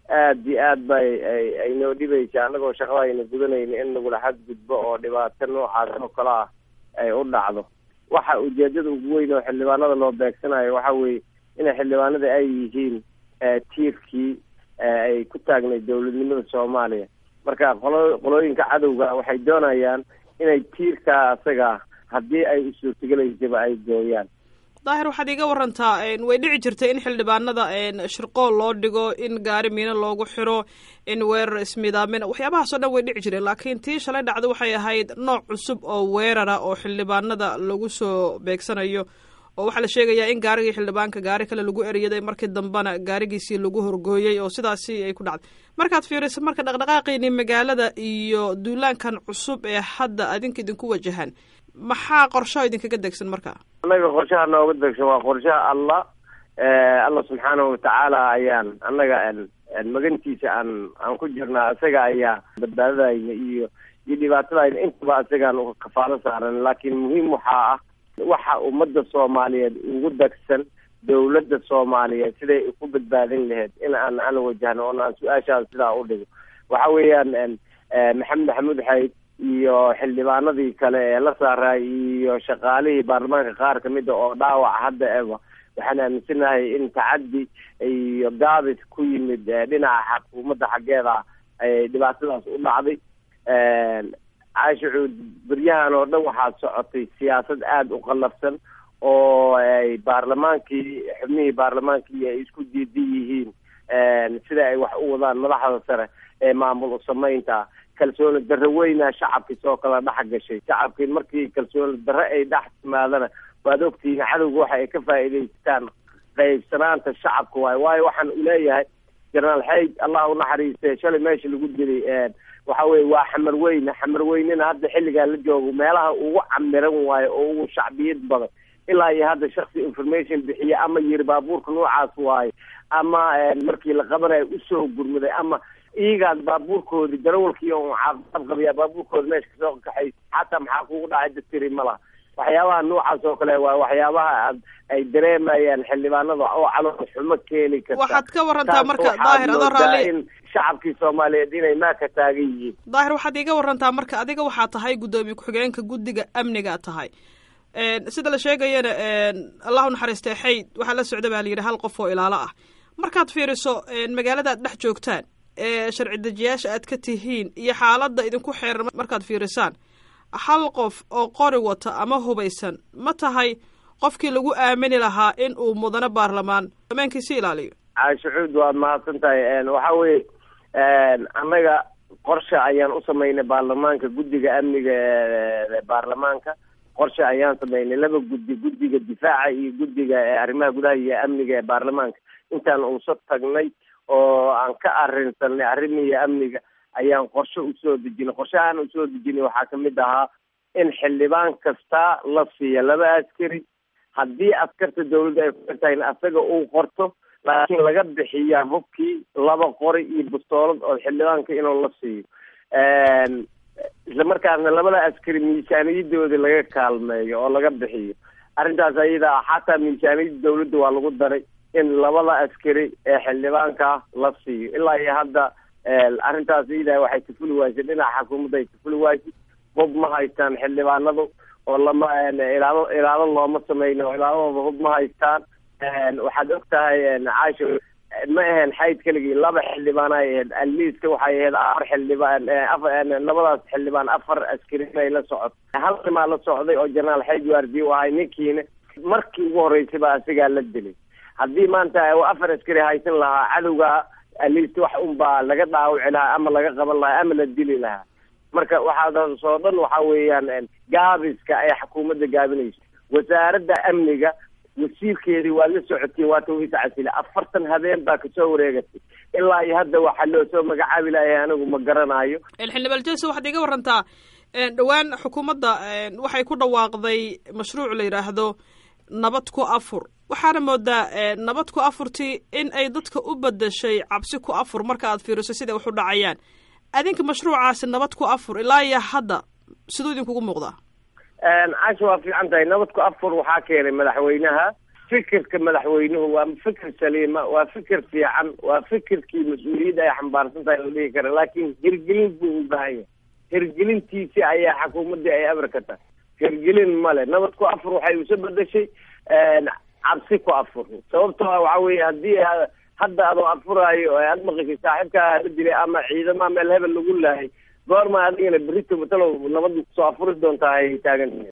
aad iyo aad bay ay noo dhibaysa annagoo shaqadayna gudanayna in nagula xadgudbo oo dhibaato noocaas oo kale ah ay u dhacdo waxa ujeedada ugu weyn oo xildhibaanada loo beegsanayo waxa weeye inay xildhibaanada ay yihiin tiirkii ay ku taagnay dowladnimada soomaaliya marka qolo qolooyinka cadowga waxay doonayaan inay tiirkaa asaga haddii ay u suurtagelaysaba ay gooyaan daahir waxaad iiga warantaa way dhici jirtay in xildhibaanada shirqool loo dhigo in gaari miino loogu xiro in weerar ismidaamin waxyaabahaas oo dhan way dhici jireen laakiin tii shalay dhacda waxay ahayd nooc cusub oo weerara oo xildhibaanada lagu soo beegsanayo oo waxaa la sheegayaa in gaarigii xildhibaanka gaari kale lagu eriyaday markii dambena gaarigiisii lagu horgooyey oo sidaasi ay ku dhacday markaad fiiriso marka dhaqdhaqaaqiini magaalada iyo duulaankan cusub ee hadda adinka idinku wajahan maxaa qorshaha idinkaga degsan marka annaga qorshaha nooga degsan waa qorshaha allah allah subxaanahu watacaala ayaan annaga magantiisa aan aan ku jirnaa isaga ayaa badbaadadayna iyo iyo dhibaatadayna intaba isagaan kafaalo saaran laakiin muhiim waxaa ah waxa ummadda soomaaliyeed ugu degsan dowladda soomaaliyeed siday ku badbaadin lahayd in aan aan wajahno oon aan su-aashaas sidaa u dhigo waxa weeyaan maxamed maxamuud xayd iyo xildhibaanadii kale ee la saaraay iyo shaqaalihii baarlamaanka qaar kamida oo dhaawac hadda eba waxaan aaminsanahay in tacaddi iyo gaabis ku yimid dhinaca xukuumadda xaggeeda ay dhibaatadaas u dhacday caashicuud beryahan oo dhan waxaa socotay siyaasad aada u qallafsan oo ay baarlamaankii xubnihii baarlamaankii ay isku diidan yihiin sida ay wax u wadaan madaxda sare ee maamul u samaynta kalsooni darro weyna shacabkii soo kala dhex gashay shacabkii markii kalsooni darro ay dhex timaadana waad ogtihiin cadowga waxa ay ka faa'iidaystaan qaybsanaanta shacabka waayo waayo waxaan uleeyahay jenaraal xayd allah u naxariiste shalay meesha lagu dilay waxa weye waa xamar weyne xamar weynena hadda xilligaa la joogo meelaha ugu camiran waayo oo ugu shacbiyad badan ilaa iyo hadda shaksi information bixiye ama yiri baabuurka noocaas waayo ama markii la qabanayo usoo gurmaday ama iyagaan baabuurkoodi darawalkii oo caafimaad qabiyaa baabuurkooda meesha kasoo kaxay xataa maxaa kugu dhacay daktiri ma laha waxyaabaha noocaas oo kale waa waxyaabaha ay dareemayaan xildhibaanada oo calool xumo keeni karta waxaad ka warantaa marka daahir adoo raalli in shacabkii soomaaliyeed inay maaka taagan yihiin daahir waxaad iiga warantaa marka adiga waxaa tahay guddoomiye ku-xigeenka guddiga amniga tahay sida la sheegayana allahu naxariistay xayd waxaa la socda baa la yidhi hal qof oo ilaalo ah markaad fiiriso magaalada aad dhex joogtaan ee sharci dejiyaasha aad ka tihiin iyo xaaladda idinku xeeran markaad fiirisaan hal qof oo qori wata ama hubaysan ma tahay qofkii lagu aamini lahaa in uu mudano baarlamaan ammaankiisi ilaaliyo caashicuud waad mahadsan tahay waxa weye annaga qorshe ayaan u samaynay baarlamaanka guddiga amniga ee baarlamaanka qorshe ayaan samaynay laba guddi guddiga difaaca iyo guddiga arrimaha gudaha iyo amniga ee baarlamaanka intaan uuso tagnay oo aan ka arrinsanay arrimihii amniga ayaan qorshe usoo dejinay qorshahaan usoo dejinay waxaa kamid ahaa in xildhibaan kasta la siiya laba askari haddii askarta dawladda ay ku tahay asaga uu qorto laakiin laga bixiya hubkii laba qori iyo bustoolad oo xildhibaanka inuu la siiyo isla markaasna labada askari miisaaniyadooda laga kaalmeeyo oo laga bixiyo arrintaas ayada ah xataa miisaaniyadda dawladda waa lagu daray in labada askari ee xildhibaanka la siiyo ilaa iyo hadda arrintaas iyada waxay tafuli waysay dhinaca xukuumadda ay tafuli waysay hub ma haystaan xildhibaanadu oo lama ilaalo ilaalo looma sameyno oo ilaaladooda hub ma haystaan waxaad og tahay caasho ma aheen xayd keligii laba xildhibaan ay ahayd aliiska waxay ahayd afar xildhibaan labadaas xildhibaan afar askari bay la socot hal nimaa la socday oo jenaraal xayd waardiye u ahay ninkiina markii ugu horreysay baa asigaa la dilay haddii maanta afar askari haysan lahaa cadowga aliist wax unbaa laga dhaawici lahaa ama laga qaban lahaa ama la dili lahaa marka waxaadaas oo dhan waxa weeyaan gaabiska ay xukuumadda gaabinayso wasaaradda amniga wasiirkeedii waa la socotay waata waysa casile afartan habeen baa kasoo wareegatay ilaa iyo hadda waxaa loo soo magacaabi lahay anigu ma garanayo xildhibaan jelse waxaad iga warantaa dhowaan xukuumadda waxay ku dhawaaqday mashruuc la yidhaahdo nabad ku afur waxaana moodaa nabad ku afurtii in ay dadka u bedashay cabsi ku afur marka aad fiiriso siday wax u dhacayaan adinka mashruucaasi nabad ku afur ilaa iyo hadda siduu idinkugu muuqdaa casha waa fiican tahay nabad ku afur waxaa keenay madaxweynaha fikirka madaxweynuhu waa fikir saliima waa fikir fiican waa fikirkii mas-uuliyadda ay xambaarsan tahay la dhihi kara laakiin hirgelin buu u baahan yahay hirgelintiisi ayaa xukuumaddii ay amar ka tahay hirgelin male nabad ku afur waxay usa bedeshay cabsi ku afur sababtoo ah waxa weeye haddii hadda adoo afuraayo aad maqashay saaxiibkaa la dilay ama ciidama meel hebel lagu lahay goorma adigana berito matalow nabad kusoo afuri doontaa ay taagan